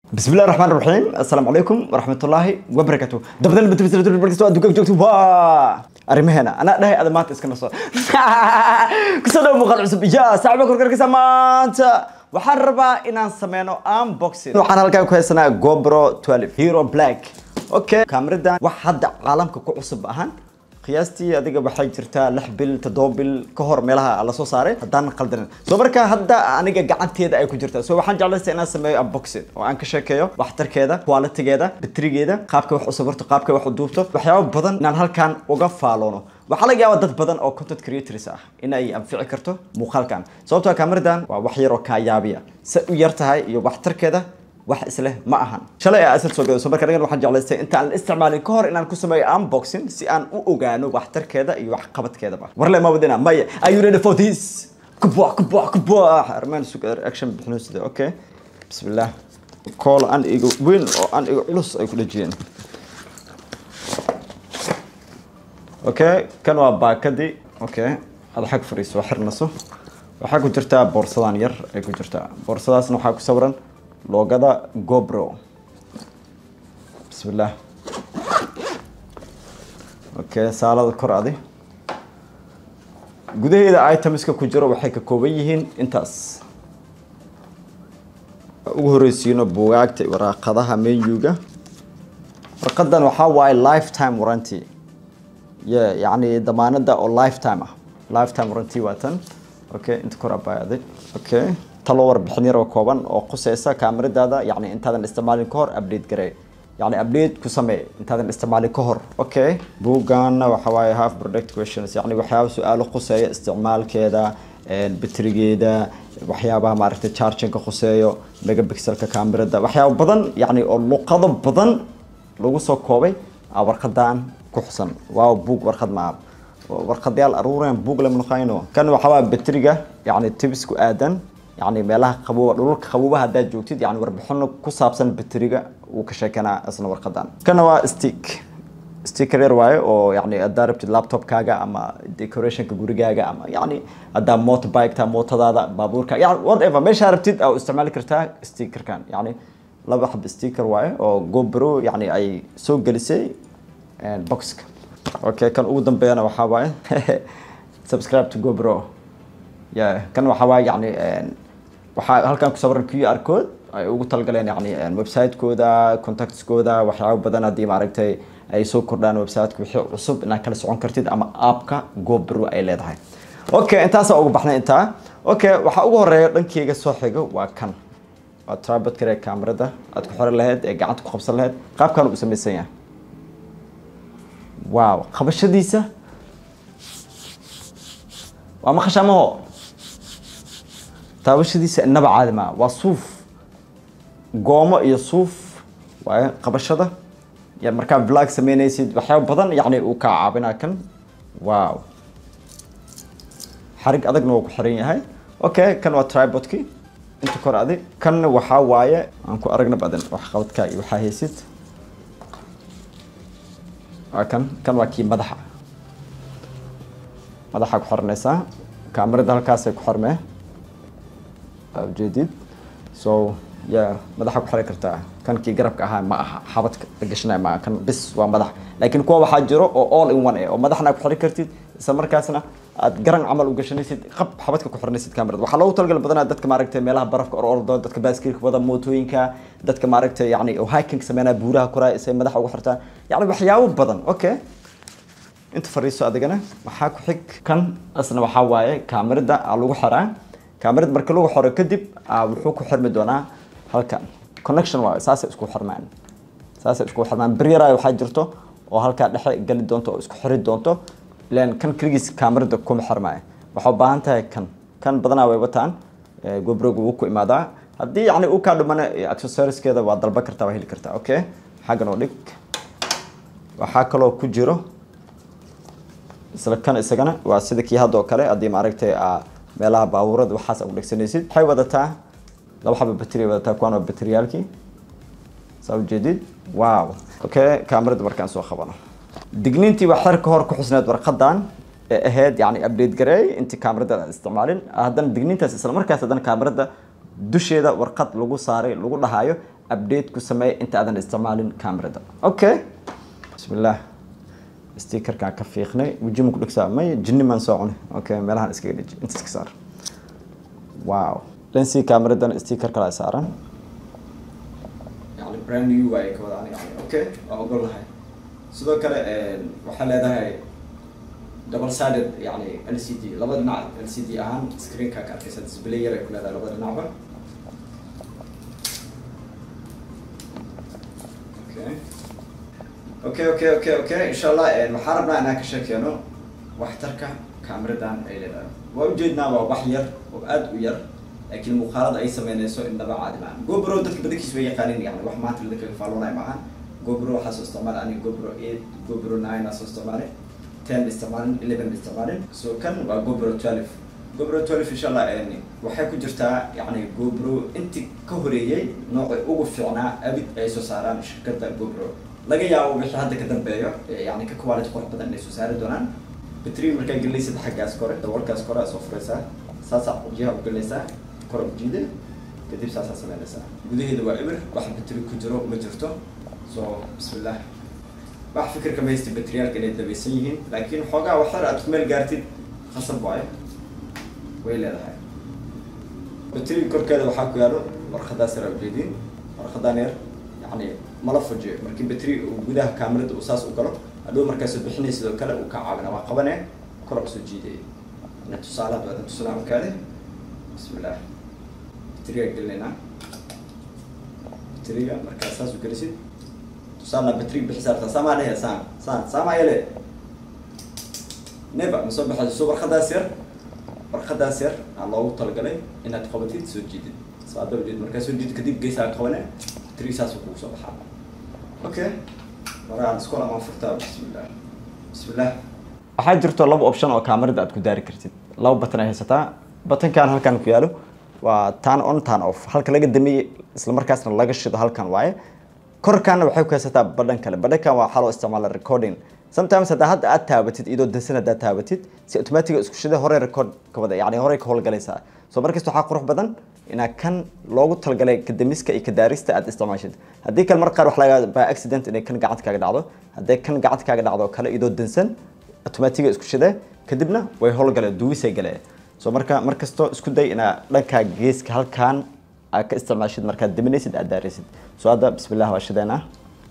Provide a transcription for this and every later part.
بسم الله الرحمن الرحيم السلام عليكم ورحمة الله وبركاته دبدل بتبتل بتبتل بتبتل أدوك جوجت وا أرمهنا أنا ده هذا ما تسكن الصوت كسر مقال عصب يا صعب كل كل كسمانت waxaan rabaa inaan sameyno unboxing waxaan halkaa ku haysanaa gobro 12 hero black okay kaamiradan wax hadda caalamka ku cusub ahaan qiyaastii adiga waxay jirtaa lix bil toddoba bil ka hor meelaha la soo saaray haddaan qaldanin soo marka hadda aniga gacanteeda ay ku jirtaa so waxaan jeclaystay inaan sameeyo unboxing oo aan ka sheekeeyo waxtarkeeda qualitygeeda batrigeeda qaabka wax u sawirto qaabka wax u duubto waxyaabo badan inaan halkan uga faaloono waxaa laga yaabaa dad badan oo content creators ah in ay anfici karto muuqaalkan sababtoo kaamiradan waa wax yar oo kaa yaabiya se u yar tahay iyo waxtarkeeda wax isleh ma ahan shalay aa asal soo gado so marka anigan waxaan jeclaystay inta aan la isticmaalin ka hor inaan ku sameeyo unboxing si aan u ogaano waxtarkeeda iyo waxqabadkeedaba warle ma wadina maya are you ready for this kubuax kubuax kubuax armaan sugar action bixino sida okay bismillah kool aan iga weyn oo aan iga culus ay ku dhajiyeen okay kan waa baakadii okay ada xag fariiso xirnaso waxaa ku jirtaa boorsadan yar ay ku jirtaa boorsadaasna waxaa ku sawiran loogada gobro bismillah okay saalada kor adi gudaheeda itemska ku jiro waxay ka kooban yihiin intaas ugu horeysiino buugaagta waraaqadaha menyuga warqadan waxaa waaye lifetime warranty y yani damaanada oo lifetime ah lifetime warranty waa tan okay inta kor abaayaday okay talo warbixin yar oo kooban oo quseysa kaamiradaada yani intaadan isticmaalin ka hor update garee yani update ku samee intaadan isticmaalin ka hor okay buuggaana waxa waaye half product questions yani waxyaaba su-aalo khuseeya isticmaalkeeda batrigeeda waxyaabaha maaragtay charginka khuseeyo megapixelka kaamirada waxyaaba badan yani oo luqado badan lagu soo koobay warqadan ku xusan waaw buug warqad maa warqadyaal aruureen buug lama naqayno kan waxaa waa batriga yani tibis ku aadan yani meelaha qabowa dhulka qabowaha haddaad joogtid yani warbixino ku saabsan batriga uu ka sheekanaa isna warqadan kana waa stick sticker yar waaye oo yani haddaa rabtid laptopkaaga ama decorationka gurigaaga ama yani haddaa motorbiketa mootadaada baabuurka yani whatever meeshaa rabtid aa isticmaali kartaa stickerkan yani laba xab sticker waaye oo gobro yani ay soo gelisay boxka okay kan ugu dambeeyana waxaa waaye subscribe to gobro ya kan waxaa waaye yani waxaa halkan ku sawiran q r code ay ugu talagaleen yani website-kooda contactskooda waxyaabo badan haddii maaragtay ay soo kordhaan website-ka wixii cusub inaad kala socon kartid ama appka gobro ay leedahay okay intaasaa ugu baxnay intaa okay waxaa ugu horeeya dhankeyga soo xigo waa kan waa tribod kare kaamirada aad ku xiran lahayd ee gacanta ku qabsan lahayd qaabkan uu samaysan yahay waaw qabashadiisa waa maqashaamaho taabashadiisa inaba caadi maa waa suuf goomo iyo suuf waaye qabashada ya markaa vlog sameynaysid waxyaaba badan yani uu kaa caabinaa kan waaw xarig adagna waa ku xiran yahay okay kan waa tribodki inta kor adi kan waxaa waaye aan ku aragna badan wax qabadka iyo waxaa haysid waa kan kan waa kii madaxa madaxa ku xiranaysaa kaamirada halkaasay ku xirmee ujeedid so ya madaxa ku xiran kartaa kan kii garabka ahaa ma aha xabadka la gashanaya ma aha kan bis waa madax laakiin kuwa waxaa jiro oo all in one eh oo madaxna ku xiran kartid isla markaasna aad garan camal u gashanaysid qab xabadka ku xiranaysid kaamirada waxaa loogu talagal badanaa dadka maaragtay meelaha barafka or ordo dadka baaskiilka wada mootooyinka dadka maaragtay yani hiking sameynaya buuraha koraa isay madaxa ugu xirtaan yani waxyaabo badan okay inta fariiso adigana waxaa ku xig kan asna waxaa waaye kaamirada aa lagu xiraa kaamirada marka lagu xiro kadib wuxuu ku xirmi doonaa halkan connection waaye saasay isku xirmaan saasay isku xirmaan beryara waxaa jirto oo halkaa dhexe gali doonto oo isku xiri doonto ilan kan keligiis kaamirada kuma xirmaayo waxaa u baahan tahay kan kan badanaa way wataan gobroga wuu ku imaadaa haddii yani uu kaa dhumana accessoriskeeda waa dalba kartaa waa heli kartaa okay xaggan oo dhig waxaa kaloo ku jiro isla kan isagana waa sida kii hadda oo kale haddii maaragtay meelaha baabuurada waxaas ugu dhegsanaysid waxay wadataa laba xaba bateri wadataa kuwan waa bateriyaalkii saa ujeedid wow okay kaamirada markaan soo qabano digniintii waa xer ka hor ku xusneed warqadan ee ahayd yani update gareey intii kaamirada aan isticmaalin haddana digniintaas isla markaas haddana kaamirada dusheeda warqad lagu saaray lagu dhahayo update ku sameey inta aadan isticmaalin camerada okay bismillah stickerkaan ka fiiqnay wejima ku dhegsaa may jinni maan soo cunay okay meelahan iskaga dheji inta iska saar wow lensi cameradan sticker kala saaran yani brand new waaye ka wada aniga okay waa ogol lahay sidoo kale waxaa leedahay double sided yani l c d laba dhinac l c d ahaan screenka ka arkaysa display yar ay ku leedahay labada dhinacba okay okay okay okay okay insha allah waxaan rabnaa inaan ka sheekeeno waxtarka cameradan ay leedahay waa ujeednaa waa wax yar oo aada u yar laakiin muuqaalada ay sameynayso indhaba caadi maahan gobro dadka badankiis way yaqaanin yani wax maanta la kaga faalonay maahan gobro waxaa soo isticmaala aniga gobro eight gobro nine aa soo isticmaalay ten isticmaalin eleven isticmaalin so kan waa gobro twelve gobro twelve insha allah waxay ku jirtaa yani gobro intii ka horeeyey noocay ugu fiicnaa abid ay soo saaraan shirkadda gobro laga yaabo wixii hadda ka dambeeyo yani ka quality qurux badan inay soo saari doonaan batri markaa gelinaysid xaggaas kore daboolkaas kore aa soo furaysaa saasaa jiha u gelinaysaa kor u jiida kadib saasaa sameynaysaa gudaheeda waa ibir wax batri ku jiro ma jirto so bismillah wax fikirka ma haysti batriyaalka inay dabaysan yihiin laakiin xoogaa waxar aad ku meel gaartid khasab waayo way leedahay batriga korkeeda waxaa ku yaalo warqadaas yar aa ujeediin warqadaan yar yani mala fujiyo markii batri uu gudaha camerada uu saas u galo hadhow markaasoo bixinay sidoo kale uu ka caawina waa qabane kor usoo jiidaya ina tusaalaad waadan tusalaa markaade bismillah batriga gelinaynaa batriga markaa saas u gelisid tusaalna batriga bixisa artaa saamaa dhehe saan saan saamaa yele neba ma soo baxayso so warqadaas yar warqadaas yar aa loogu talagalay inaad qabatid soo jiidid soo adaba jeed markaa soo jiid kadib geesaa qabane batriga saas kugu soo baxaa okay waraan isku lamaan furtaa bismillah bismillah waxaa jirto laba option oo camerada aad ku daari kartid laba batan ay haysataa batankan halkan ku yaalo waa tan on tan off halka laga damiyey isla markaasna laga shido halkan waaye korkaana waxay ku haysataa badhan kale badhankan waa waxaa loo isticmaala recording sometimes haddaa hadda aad taabatid iyadoo dansan haddaad taabatid si automatiga isku shida horey record ka wada yani horey ka howlgalaysaa so markasta waxaa qurux badan inaa kan loogu talagalay kadamiska iyo kadaarista aad isticmaashid haddii kale mar qaar wax laga by accident inay kan gacanta kaaga dhacdo hadday kan gacanta kaaga dhacdo kale iyadoo dansan automatiga isku shida kadibna way howlgaleen duwisay galee so marka markasto isku day inaa dhankaa geeska halkan aad ka isticmaashid markaad daminaysid aad daaraysid so hadda bismillah waa shideynaa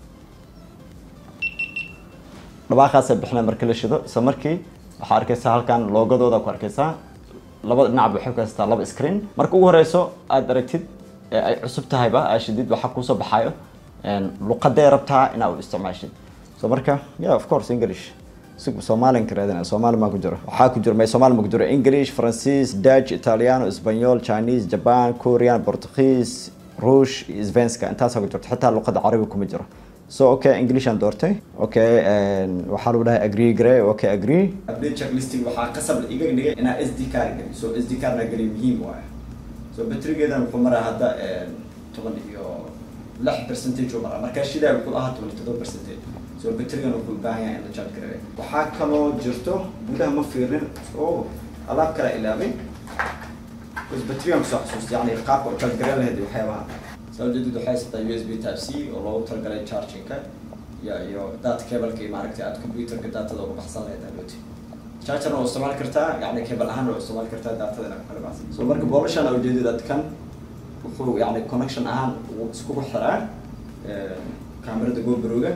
dhawaaqaasa bixina marka la shido isla markii waxaa arkaysaa halkan loogadooda ku arkaysaa labada dhinacba waxay ku haysataa laba screen marka ugu horeyso aad aragtid ee ay cusub tahayba aa shidid waxaa kuusoo baxaayo luqadee rabtaa inaa u isticmaashid so marka yeah of course english soomaalian ka raadina soomaali maa ku jiro waxaa ku jiro may soomaali ma ku jiro english francis dutch italiano espanol chinese japan korean portuguese ruush iyo svenska intaasaa ku jirto xitaa luqada carabi kuma jiro so okay english aan doortay okay waxaa lagu dhahay agree gare okay agree update checklisting waxaa qasab iga dhigay inaa s d card geli so s d cardna geli muhiim waaye so batrigeedan wuxuu maraa hadda toban iyo lix percentage uu maraa markaa shidaa wuxuu ahaa toban iyo todoba percentage so batrigan wuxuu u baahan yahay in la charge gareeyo waxaa kaloo jirto gudaha ma fiirin oo alaab kala ilaabay bas batrigan kusoo xasuustay yani qaabka u charge gareen lahayd waxyaabaha soo jeedid waxay haysataa u s b type c oo loogu talagalay chargingka iyo iyo data cableka iyo maaragtay aad computerka datada uga baxsan lahayd adooti chargerna waa isticmaali kartaa yani cable ahaan waa isticmaali kartaa datada inaad kala baxsan so marka boolashan ujeedid aad kan wuxuu yani connection ahaan uu iskugu xiraa camerada gobrowga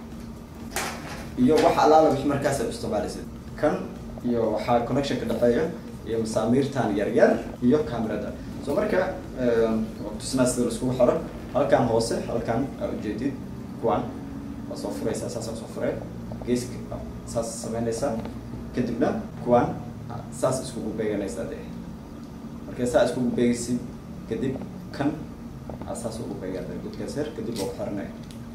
iyo wax alaala wix markaas aad isticmaalaysid kan iyo waxaa connection ka dhexeeya iyo masaamiirtan yar yar iyo camerada so marka tusnaa sida laiskugu xiro halkan hoose halkan aa ujeedid kuwan waa soo furaysaa saasaa soo furee geeska saas sameynaysaa kadibna kuwan saas iskugu beeganaysaa dee markay saa iskugu beegaysid kadib kan aa saas ugu beegata gudkaas yar kadib waa ku xiranaya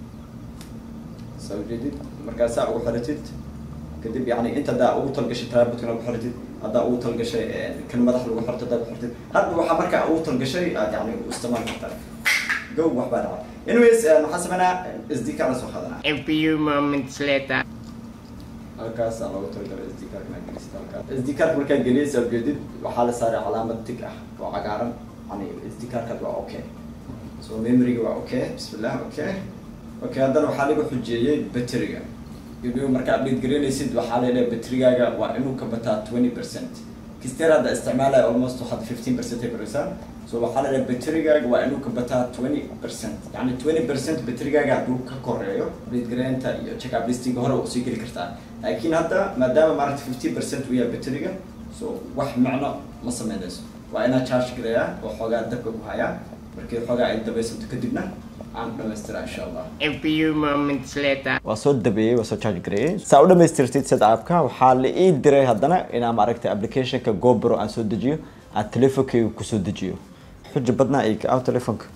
saa ujeedid markaa saa ugu xiratid kadib yani inta haddaa ugu talgashay trabutkan ugu xiratid haddaa ugu talgashay kan madax lagu xirto haddaa ku xirtid hadda waxaa markaa ugu talgashay aad yani u isticmaali kartaa go wax baa dhacay anyways waxaan sameynaa sd card la soo qaadanaa A few moments later. halkaas aa loogu talagalay sd card inaa gelisid halkaa sd card markaa geliyaysa ujeedid waxaa la saaray calaamad tig ah oo cagaaran yani sd cardkaad waa okay so memoryga waa okay bismillah okay okay haddana waxaa lagu xujeeyey batteriga inuu marka update gareynaysid waxaa leedahay batterigaaga waa inuu ka bataa twenty percent kisteer hadda isticmaalaya almost waxaad fifteen percent ay baraysaa so waxaa leedahay batterigaaga waa inuu ka bataa twenty percent yani twenty percent batterigaaga hadduu ka koreeyo update gareynta iyo check up listinga hore usii geli kartaa laakiin hadda maadaama maaragta fifteen percent uu yahay batteriga so wax macno ma sameynayso waa inaa charge gareeyaa oo xoogaa dabka ku hayaa markii xoogaa ay dabaysanto kadibna aan dhamaystira insha allah A few moments later. waa soo dabeeyey waa soo charge gareeyey saa u dhamaystirtid sida aapka waxaa la ii diray haddana inaan maaragtay applicationka gobro aan soo dejiyo aan telefonkayga kusoo dejiyo xuja badnaa ay ka telefonka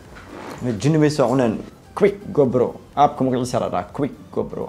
jini mayso cuneen quick gobro aapka magaciisa la dhaha quick gobro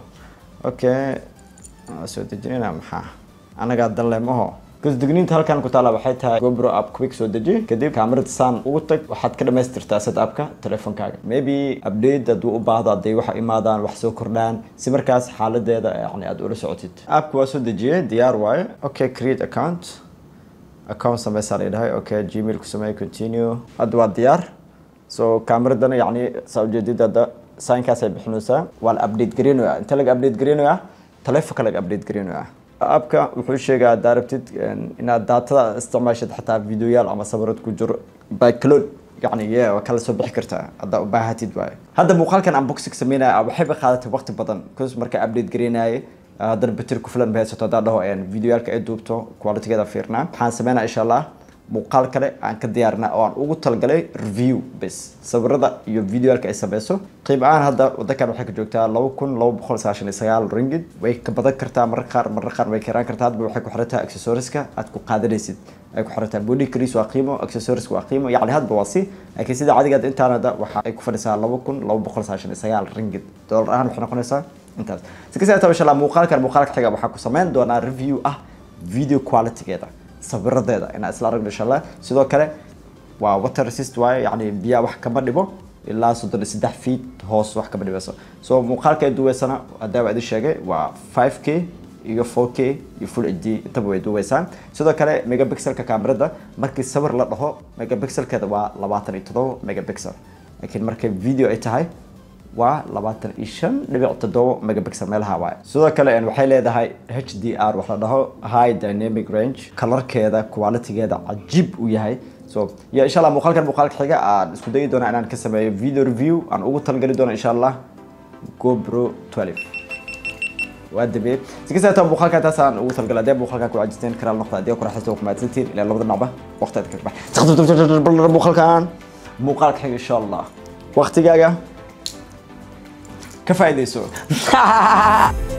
okay waa soo dejinayna maxaa anagaa danle maho gasdigniinta halkan ku taala waxay tahay gobro app quick soo deji kadib kaamirada saan ugu tag waxaad ka dhamaystirtaa set appka telefonkaaga maybe update hadduu u baahdo hadday wax imaadaan wax soo kordhaan si markaas xaaladeeda yani aad ula socotid appka waa soo dejiyey diyaar waaye okay create account account sameysaa la dhahay okay gmail ku sameey continue hadda waa diyaar so kaamiradana yani saa ujeedid hadda signkaas ay bixinaysaa waa la update gareynayaa inta laga update gareynayaa telefonka laga update gareynayaa appka wuxuu sheegaa haddaa rabtid inaad daatada isticmaashid xataa videoyaal ama sawirad ku jiro by cloud yani ye waa kala soo bixi kartaa haddaa u baahatid waaye hadda muuqaalkan unboxing sameynaya waxayba qaadatay waqti badan bcause marka update gareynaye haddana bateri ku filan ba haysato haddaa dhaho videoyaalka ay duubto qualitygeeda fiirnaa waxaan sameynaa insha allah muuqaal kale aan ka diyaarina oo aan ugu talagalay review bes sawirada iyo videoyaalka ay sameyso qiib ahaan hadda wadankan waxay ka joogtaa laba kun laba boqol sagaashan iyo sagaal ringid way ka badan kartaa marar qaar marar qaar way karaan kartaa hadba waxay ku xirantahay accessoriska aad ku qaadanaysid ay ku xirantahay body crease waa qiimo accessoriska waa qiimo yacni hadba waa si laakiin sida cadigaad intaan hadda waxa ay ku fadhisaa laba kun laba boqol sagaashan iyo sagaal ringid dollar ahaan waxay noqonaysaa intaas si kasta taa insha allah muuqaalkan muuqaalka xiga waxaa ku sameyn doonaa review ah video qualitygeeda sawiradeeda inaan isla aragno insha allah sidoo kale waa water resist waaye yani biyaha wax kama dhibo ilaa soddon iyo saddex feet hoos wax kama dhibeyso so muuqaalka ay duweysana haddaa idin sheegay waa five k iyo four k iyo full h d intaba way duweysaa sidoo kale megapixelka kaamirada markii sawir la dhaho megapixelkeeda waa labaatan iyo todoba megapixel laakiin markay video ay tahay waa labaatan iyo shan dhibic toddoba megapixel meelaha waaye sidoo kale waxay leedahay h d r wax la dhaho high dynamic range kalarkeeda qualitygeeda cajiib uu yahay so iyo insha allah muuqaalkan muuqaalka xiga aan isku dayi doona inaan ka sameeyo video review aan ugu talgali doono insha allah gobro 12 waa dabe si kasta taa muuqaalka taas aan ugu talgalay hadee muuqaalka ku cajisteen karaal noqda hadee ku raaxaysto ku mahadsantiin ilaa labada dhinacba waqti aad ka bax muuqaalkan muuqaalka xiga insha allah waqtigaaga ka faa'iidayso